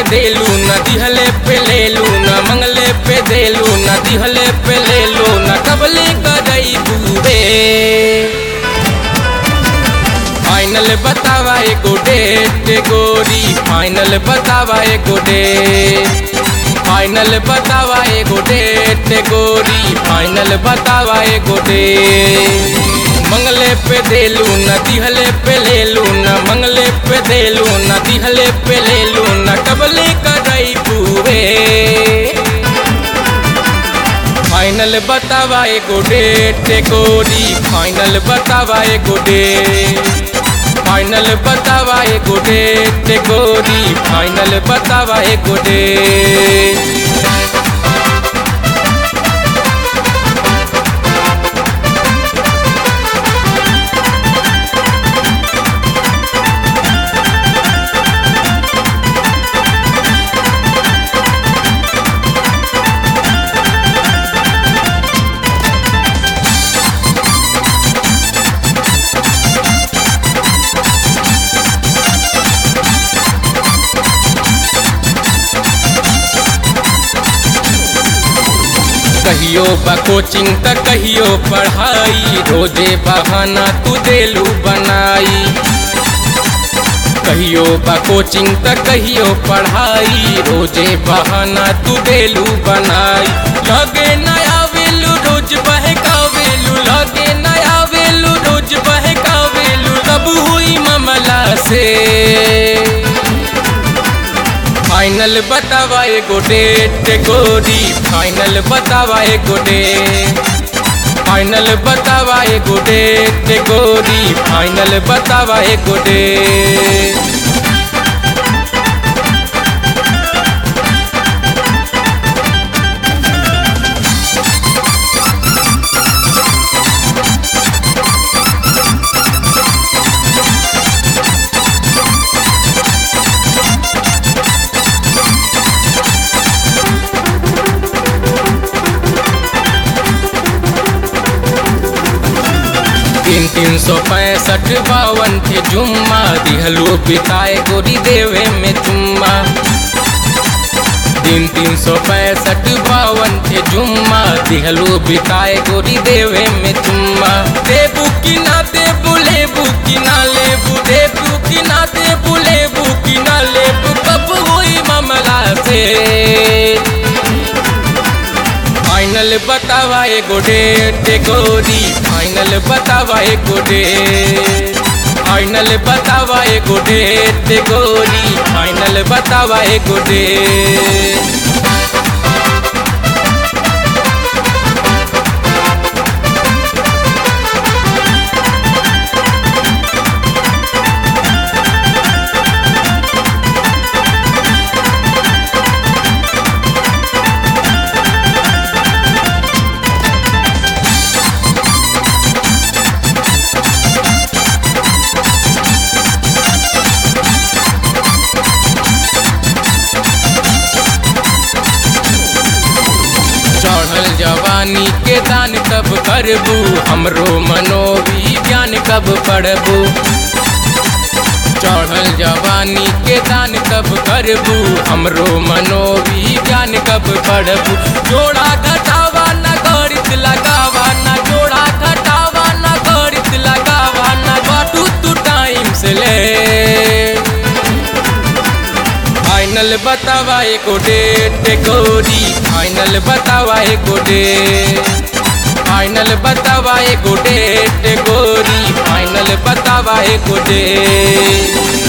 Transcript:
देलू न दिहले पे लेलू न मंगले पे देलू न दिहले पे लेलू न कबले करई बूबे फाइनल बतावा एगो डेट गोरी फाइनल बतावा एगो डेट फाइनल बतावा एगो डेट गोरी फाइनल बतावा एगो डेट मंगले पे देलू न दिहले पे लेलू न मंगले पे देलू न दिहले पे लेलू न कबले करई पूरे फाइनल बतावा एगो डेट गोरी फाइनल बतावा एगो डेट फाइनल बतावा एगो डेट गोरी फाइनल बतावा एगो डेट कहियो बा कोचिंग त कहियो पढ़ाई रोजे बहाना तू देलू बनाई कहियो बा कोचिंग त कहियो पढ़ाई रोजे बहाना तू देलू बनाई लगे नया वेलू रोज बहकावेलू लगे नया वेलू रोज बहकावेलू तब हुई मामला से फाइनल बतावा एगो डेट गोरी फाइनल बतावा एगो डेट फाइनल बतावा एगो डेट गोरी फाइनल बतावा एगो डेट तीन तीन सौ पैंसठ बावन थे जुम्मा दिहलो पिताए गोरी देवे में चुम्मा तीन तीन सौ पैंसठ बावन थे जुम्मा दिहलो बिताए गोरी देवे में चुम्मा देबू की ना देबू लेबू की ना लेबू देबू की ना देबू लेबू की ना लेबू कब हुई मामला से फाइनल बतावा एगो डेट गोरी फाइनल बतावा एगो डेट फाइनल बतावा एगो डेट गोरी फाइनल बतावा एगो डेट चढ़ल जवानी के दान कब करबू हमरो मनोविज्ञान कब पढ़बू चढ़ल जवानी के दान कब करबू हमरो मनोविज्ञान कब पढ़बू जोड़ा घटावा न गणित लगावा न जोड़ा घटावा न गणित लगावा न बाटू तू टाइम से ले फाइनल बतावा एको डेट गोरी फाइनल बतावा एको डेट फाइनल बतावा एको डेट गोरी फाइनल बतावा एको डेट